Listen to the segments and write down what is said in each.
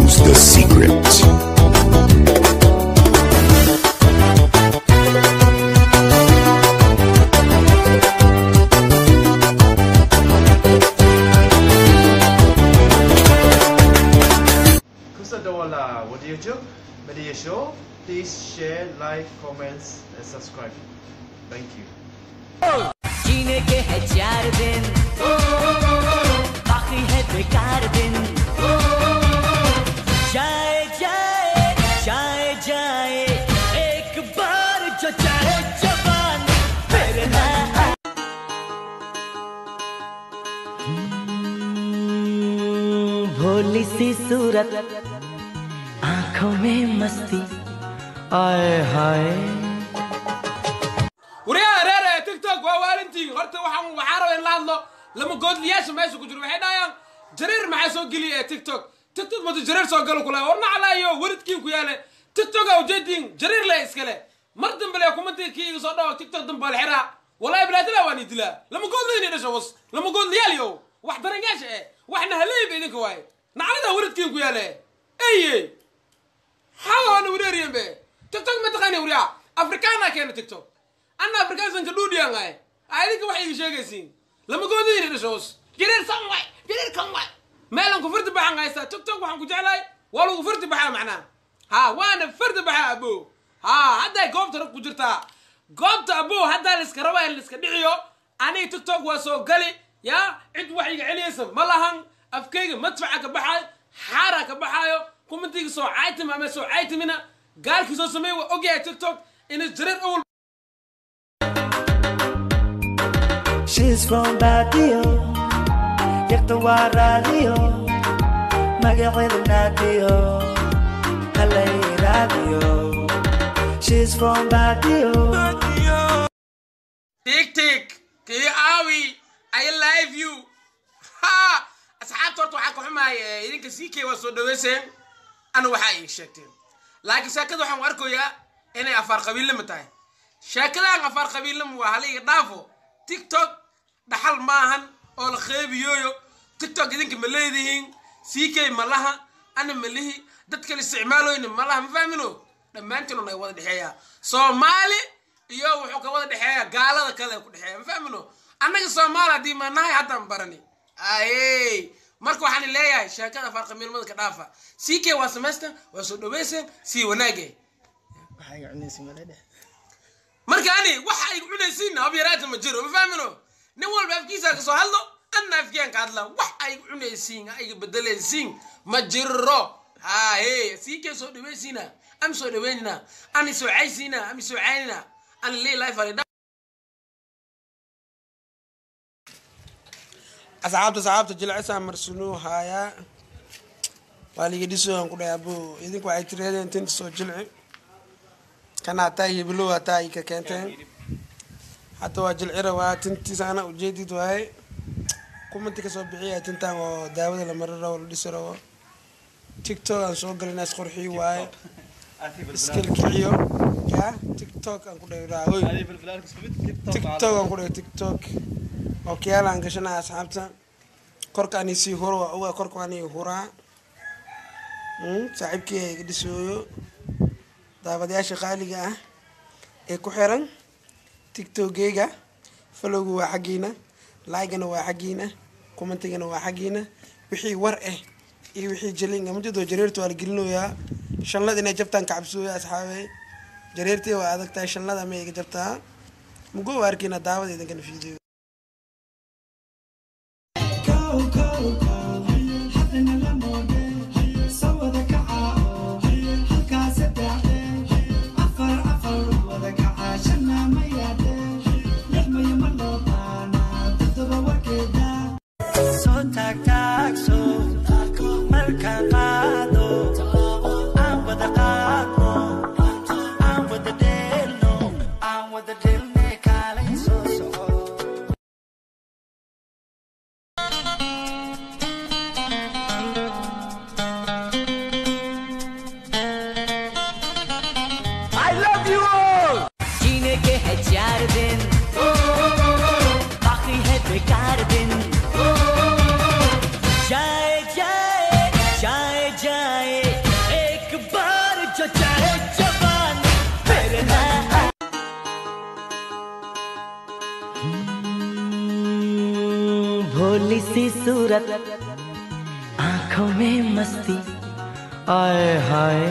knows the secret. Kusadawala, what do you do? Media show? Please share, like, comments, and subscribe. Thank you. जीने के है चार दिन बाकी है बेकार दिन जाए जाए जाए जाए एक बार जो चाहे जवान फिर ना आए। हम्म, भोली सी सूरत आंखों में मस्ती आए हाय waryaha reer ee tiktok waa waalintiin horta waxaan waxaa raba in la hadlo lama goodliyaasha meesha ku jiro waxay dhahayaan jareer maxaa soo geliya ee tiktok tiktok madu jareer soo galo kula war naclaayo weridkiin ku yaale tiktok a ujeediin jareer le iskale mar dambe le kumantii kii iga soo dhawo tiktok dambe baa la xiraa wallahi bilaadila waan i dilaa lama goodlayni dhasha was lama goodliyaal yo wax daranyaasha eh waxna haleeyba idinka waaye naclada weridkiin ku yaale eye hawaana wareeriyen be tiktok ma taqaani waryaa afrikaana keena tiktok anna afrikaansanka dhuudhiyangaay adinka waxay iga sheegaysiin lama goodayni dhashoos jireer san waay jireer kan waay meelan ku fardi baxan haysta tiktok waxaan ku jeclahay waa lagu fardi baxaa macnaa ha waana fardi baxaa abo ha hadday goobta rag ku jirtaa goobta abo haddaa liska raba in liska dhiciyo aniga tiktok waa soo gali ya cid wax iga celiyaysa ma lahan afkayga madfaca ka baxaayo xaara ka baxaayo kumantiga soo caytim ama soo caytimina gaalkii soo sameey waa ogyahay tiktok inay jareer awal She's from Badio, Yakta Radio, Magabil Nadio, Kalay Radio. She's from Badio. tik tik kii aawi i live you ha asxaabta horta waxaa ka xumaaya idinka sii kee waa soo dhaweyseen ana waxaa ii sheegteen laakiin sheekada waxaan u arkayaa inay afaar qabiillama tahay sheekadaan afaar qabiillama waa haliga dhaafo tiktok dhaxal maahan oo la qeybiyooyo tiktok idinka ma leedihiin ck ma laha ana ma lihi dad kale isticmaaloyna ma laha ma fahmino dhammaantiin ay wada dhexeeyaa soomaali iyo wuxuu ka wada dhexeeya gaalada kale ku dhexeeya ma fahmino annaga soomaali haddii ma nahay haddaan barani aye marka waxaan leeyahay sheekada afaar qabiilmada ka dhaafa ck waa samaystan waa soo dhaweyseen sii wanaage marka ani waxa ay cunaysiin hab yaraata ma jiro ma fahmino nin walba afkiisa ka soo hadlo anna afkiyaan ka hadla wax ay cunaysiin ay bedelaysiin ma jiro haye sii kee soo dhawaysiina am soo dhaweynina ani soo caysiina am soo caynina ani lii life ali asxaabta asxaabta jilcisaa marsunuu haayaa waa liga dhisoan ku dhahay abo idinku waxay tireedeen tinta soo jilci kana hataa hibilow hataa ika keenteen hadda waa jilcira waa tintiisa ana ujeedid waaye kumanti kasoo bixiya tintan oo daawada la mari rabo la dhisi rabo tiktok aan soo galina isqurxii waaye iskilkiciyo ya tiktok aan ku dhahay hoy tiktok aan ku dhahay tiktok oo kiyaalaan gashanaa asxaabta korka ani sii huro waa ogaa korka ani huraa saaxiibkii iga dhisooyo daawadayaasha qaaliga ah ee ku xiran tiktokgeyga falowga waa xaggiina laygana waa xaggiina kumantigana waa xaggiina wixii war ah iyo wixii jalinga mujadoo jareerta waa la gelinoyaa shanlad inay jabtaan kacabsooya asxaabe jareertii waa adag tahay shanlada ma iga jabtaa mugo waa arkiina daawada idinkana fiidiyo Soo taag taagso, markaan qaado, aan wada qaadno, aan wada dheelno, aan wada dheelne kaalay soo soco. जीने के है चार दिन बाकी है बेकार दिन सूरत आंखों में मस्ती आए हाय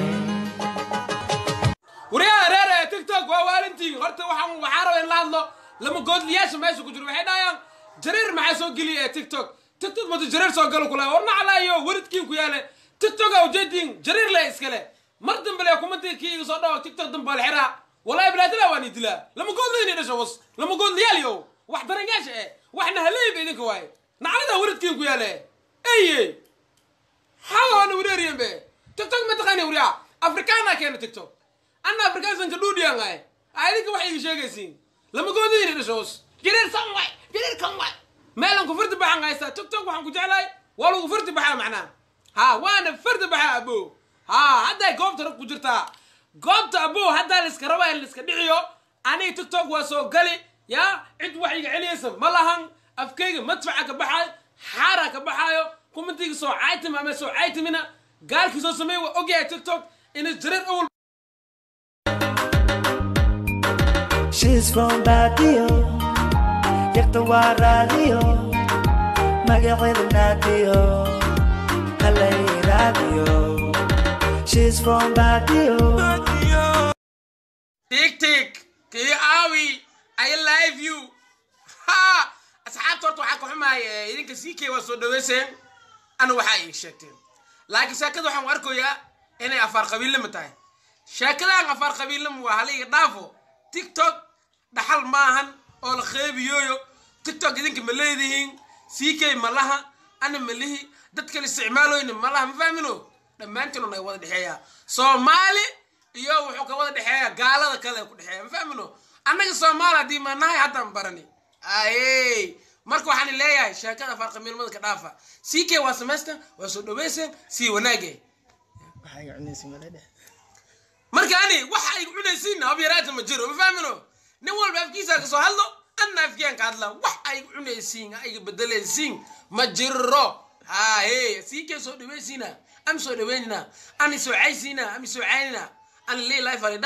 waryaha reer ee tiktok waa waalintiin horta waxaan waxaa raba in la hadlo lama goodliyaasha meesha ku jiro waxay dhahayaan jareer maxaa soo geliya ee tiktok tiktok madu jareer soo galo kula war naclaayo weridkiin ku yaale tiktok a ujeediin jareer le iskale mar dambe le kumantii kii iga soo dhawo tiktok dambe wal xiraa wallahi bilaadila waan idilaa lama goodlayni dhasho was lama goodliyaal yo wax daranyaasha eh waxna haleeyba idinka waaye naclada weridkiin ku yaale eye hawana wareeriyan be tiktok ma taqaani wariyaa afrikaana keena tiktok anna afrikaansanka dhuudhiyan ay aidinka waxay iga sheegaysiin lama goodayni dhashoos jireer san way jireer kan way meelan ku fardi baxan haystaa tiktok waxaan ku jeclahay waa lagu fardi baxaa macnaa ha waana fardi baxaa abo ha hadday goobta rag ku jirtaa goobta abo haddaa liska rabaa in liska dhiciyo aniga tiktok waa soo gali ya cid wax iga celiyaysa ma lahan afkayga madfaca ka baxaayo xaara ka baxaayo kumantiga soo caytim ama soo caytimina gaalkii soo sameey waa ogyahay tiktok inay jareer awal She's from Badio Yarta waa radio Magaceeda Nadio Halay radio She's from Badio tik tik kii aawi i live you ha asxaabta horta waxaa ka xumaaya idinka ck waa soo dhaweyseen ana waxaa ii sheegteen laakiin sheekada waxaan u arkayaa inay afaar qabiillama tahay sheekadaan afaar qabiillama waa haliga dhaafo tiktok dhaxal maahan oo la qeybiyooyo tiktok idinka ma leedihiin ck ma laha ana ma lihi dad kale isticmaaloyna ma laha ma fahmino dhammaantiin un ay wada dhexeeyaa soomaali iyo wuxuu ka wada dhexeeya gaalada kale ku dhexeeya ma fahmino annaga soomaali haddii ma nahay haddaan barani aye marka waxaan leeyahay sheekada farqamiilmada ka dhaafa ck waa samaystan waa soo dhaweyseen sii wanaage marka ani waxa ay cunaysiin hab yaraata ma jiro ma fahmino nin walba afkiisa ka soo hadlo anna afkiyaan ka hadla wax ay cunaysiin ayga bedelaysiin ma jiro haye ck soo dhaweysiina am soo dhaweynina ani soo caysiina am soo caynina ani lii life ali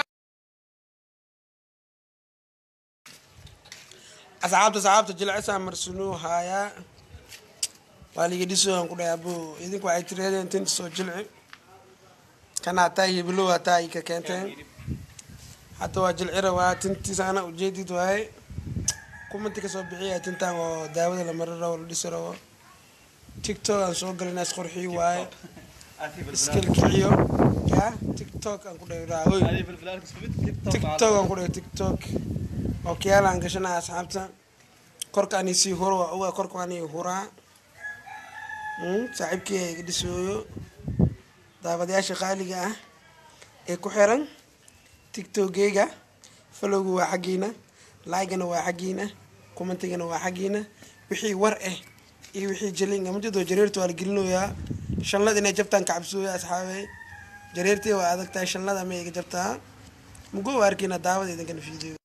asxaabta asxaabta jilcisaa marsunuu haayaa waa liga dhisoan ku dhahay abo idinku waxay tireedeen tinta soo jilci kana hataa hibilow hataa ay ka keenteen hadda waa jilcira waa tintiisa ana ujeedid waaye kumanti kasoo bixiya tintan oo daawada la mari rabo la dhisi rabo tiktok aan soo galinaas qorxii waaye iskalkiciyo ya tiktok aan ku dhahay raahoy tiktok aan ku dhahay tiktok ookiyaal aan gashanaa asxaabta korka ani sii huro waa ogaa korka ani huraa saaxiibkii iga dhisooyo daawadayaasha qaaliga ah ee ku xiran tiktokgeyga falowga waa xaggiina laygana waa xaggiina kumantigana waa xaggiina wixii war ah iyo wixii jaliin amajadoo jareerta waa la gelinoyaa shanlad inay jabtaan kacabsooya asxaabe jareertii waa adag tahay shanlada ma iga jabtaa mugo waa arkiina daawada idinkana fiidiyo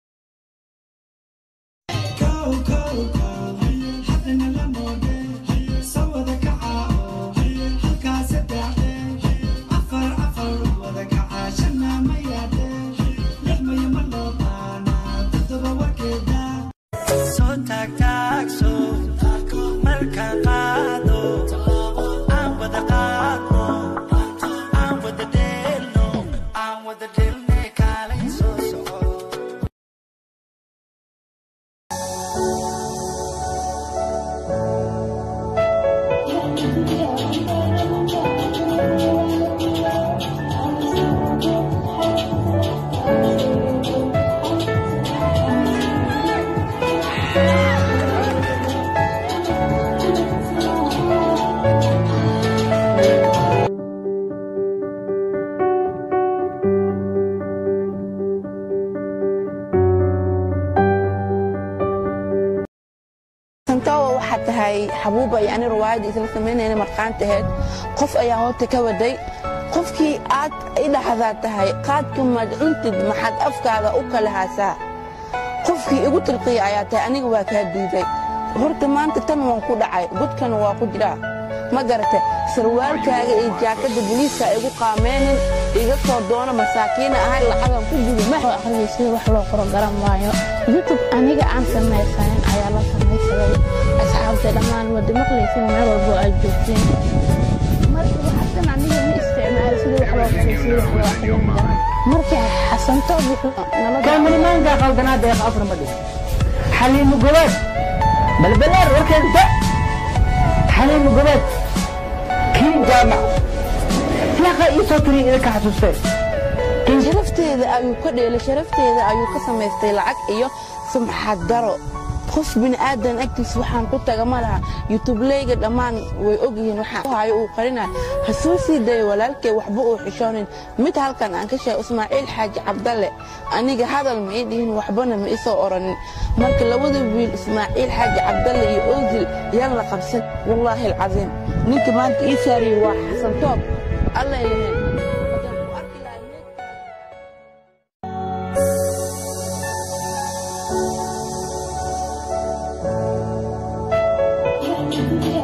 soo taagtaagso markaan qaado aan wada qaadno aan wada dheelno aan wada dhelne kaalay soo soco santawa waxaa tahay xabuuba iyo ani riwaayadda isla samaynayna marqaanta ahayd qof ayaa horta ka waday qofkii aad i dhaxdaa tahay qaadka maad cuntid maxaad afkaada u kala haasaa qofkii igu tilqiya ayaa tahay aniga waa kaa diiday horta maanta tan waan ku dhacay godkana waa ku jiraa ma garata sarwaalkaaga iyo jaakadda boliiska igu qaameenin iga soo doono masaakiina ahay lacagan ku gubi ma oo akhriya sida wax loo qoro garan maayo youtube aniga aan samaysanin ayaa la samaysaday asxaabta dhammaan wada maqlaysina meel walbo aad joogteen marka waxasan aniga ma isticmaalo sida wax loo kariyo sida wax loo akriyo marka xasantoob wuxuu nala kaamilimaanka qaldanaad ee afar ma dhig xaliimu gobaad balbalaar warkeeda xaliimu gobaad kiin jaamac yaqa ii soo tiri idinka xasuustee sharafteeda ayuu ka dheelay sharafteeda ayuu ka samaystay lacag iyo sumxad daro qof bini'aadan agtiis waxaan ku taga ma laha yutubleyga dhammaan way ogyihiin waxaan hayo uu qarinayo ha soo sii dayo walaalkay waxba uu xishoonin mid halkan aan ka sheegay ismaaciil xaaji cabdalle aniga hadal ma ii dhihin waxbana ma isoo oranin marka labada wiil ismaaciil xaaji cabdalle iyo ozil yaan la qabsan wallaahi alcasiim ninka maanta ii saariyey waa xasan toob alla ilahen Thank you.